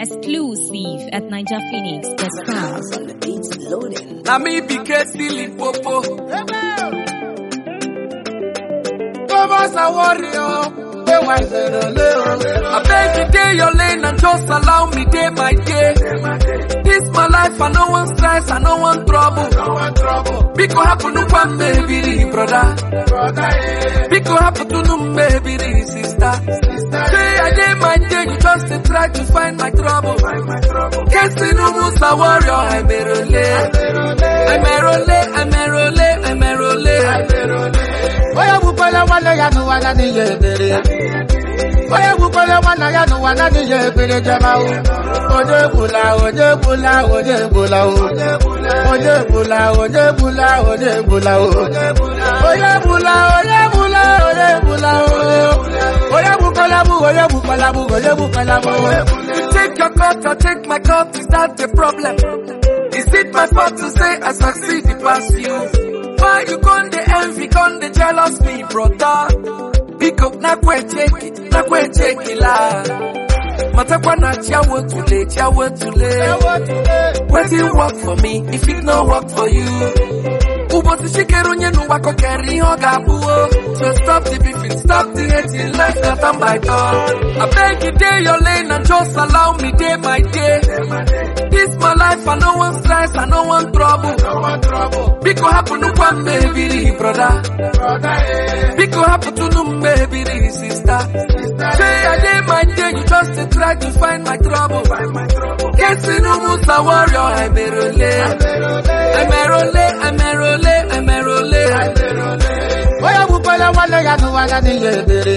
Exclusive at NigerPhoenix.com. on the beats loading. Na me be stealing popo. Thomas a warrior. Hey, why I beg you day your lane and just allow me day my day. This my life, I no one stress, I no one trouble. Biko happen to one baby, brother. Biko happen to no baby, sister. Say I day my day, you just dey try to find my trouble. Kesi no musa warrior, I'm a role. I'm a role, I'm a role, I'm a role. onye gbukwere nwanne ya n'ụwa na n'ihe ebere onye gbukwere nwanne ya n'ụwa na n'ihe ebere jemawu onye egbula onye egbula onye egbula o onye egbula onye egbula onye egbula o onye egbula onye egbula onye egbula o onye gbukwere bụ onye gbukwere bụ onye gbukwere bụ You take your cut, I take my cut, is that the problem? Is it my fault to say I succeed past you? Why you con the envy, con the jealous me, brother? Pick up, na kwe check it, na kwe check it la. Matakwa na chiawo tule, chiawo tule. Wetin work for me, if it no work for you. Ụbọchị chikere onye n'ụwa kọkere ihe ọ ga-abụ o. So stop the beefing, stop the hating, life not on my door. I beg you day your lane and just allow me day my day. This my life, I no one stress, I no one trouble. Biko happen to one baby, brother. Biko happen to no baby, sister. Say I day my day, you just dey try to find my trouble. Kesi no musa warrior, I'm a role. I'm a role, I'm a role, I'm a role. onye gbukwere nwanne ya n'ụwa na n'ihe ebere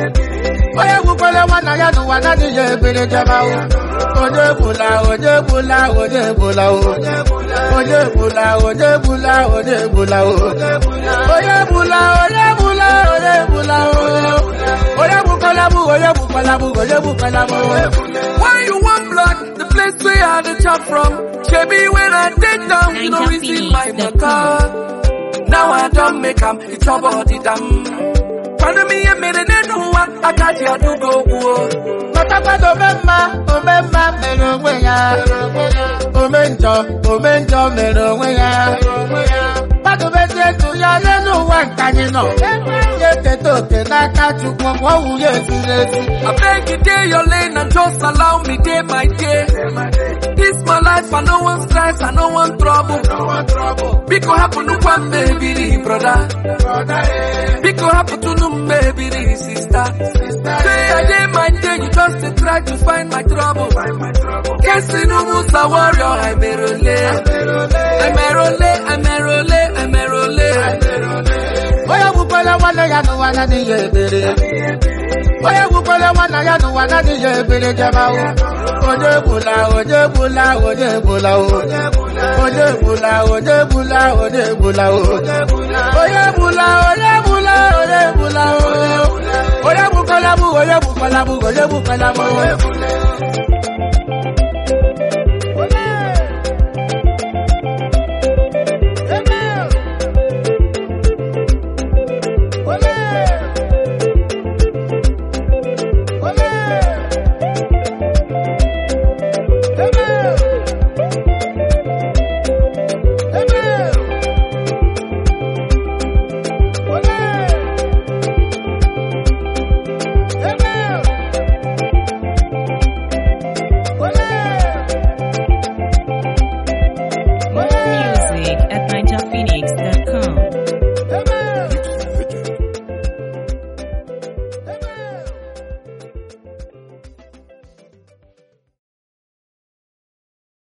onye gbukwere nwanne ya n'ụwa na n'ihe ebere jemawu onye egbula onye egbula onye egbula o onye egbula onye egbula onye egbula o onye egbula onye egbula onye egbula o onye gbukwere bụ onye gbukwere bụ onye gbukwere bụ Why you want blood? The place where I the chop from. Shebi when I take down, you know receive my matter. Now I don't make 'em, it's your body damn. Pardon me, I made it no one. I got you to go. whoa. Matakwana omemma omemma mere onwe ya ome njọ ome njọ mere onwe ya mmadụ mezie etu ya n'elu ụwa nke anyị nọ ya eketa oke n'aka Chukwu ma ọ wụ ya eziri ezi I beg you day your lane and just allow me day my day. This my life, I no one stress, I no one trouble. Biko happen to one baby, brother. Biko happen to no baby, sister. Say I day my day, you just dey try to find my trouble. Kesi no musa warrior, I'm a role. I'm a role, I'm a role, I'm a role. onye gbukwere nwanne ya n'ụwa na n'ihe ebere onye gbukwere nwanne ya n'ụwa na n'ihe ebere jemawu onye egbula onye egbula onye egbula o onye egbula onye egbula onye egbula o onye egbula onye egbula onye egbula o onye gbukwere bụ onye gbukwere bụ onye gbukwere bụ